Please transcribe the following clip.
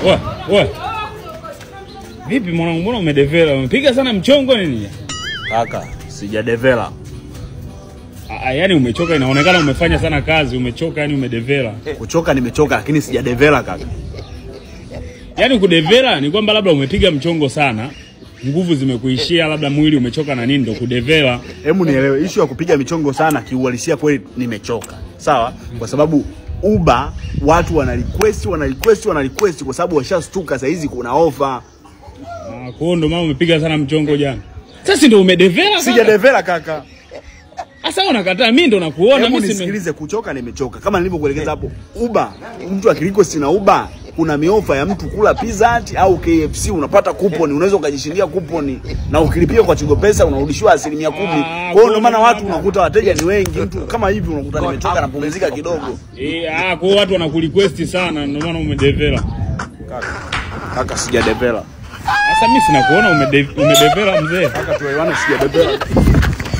Oa, oa. Vipi mwanangu, mbona umedevela? Umepiga sana mchongo nini? Kaka, sijadevela. Ah, yani umechoka, inaonekana umefanya sana kazi, umechoka, yani umedevela. Kuchoka nimechoka, lakini sijadevela kaka. Yaani kudevela ni kwamba labda umepiga mchongo sana, nguvu zimekuishia, labda mwili umechoka na nini, ndo kudevela. Hebu nielewe, ishu ya kupiga michongo sana kiuhalisia kweli nimechoka, sawa? Kwa sababu Uber watu wana request wana request wana request kwa sababu washastuka saa hizi kuna ofa. Ah, kwa hiyo ndo maana umepiga sana mchongo jana. Sasa ndo umedevela kaka. Sijadevela kaka. Sasa unakataa, mimi ndo nakuona Hebu mimi sime. nisikilize, kuchoka nimechoka. Kama nilivyokuelekeza hapo, Uber, mtu akirequest na Uber kuna miofa ya mtu kula Pizza Hut au KFC, unapata kuponi, unaweza ukajishindia kuponi na ukilipia kwa Tigo Pesa unarudishiwa asilimia kumi. Ah, Kwa hiyo ndio maana kwa watu hiyo unakuta wateja ni wengi, mtu kama hivi unakuta nimechoka napumzika kidogo. Eh, ah, kwa hiyo watu wanakurequest sana, ndio maana umedevela. Kaka, sijadevela Sasa mimi sina kuona umede, umedevela mzee. kaka, tuelewane, sijadevela.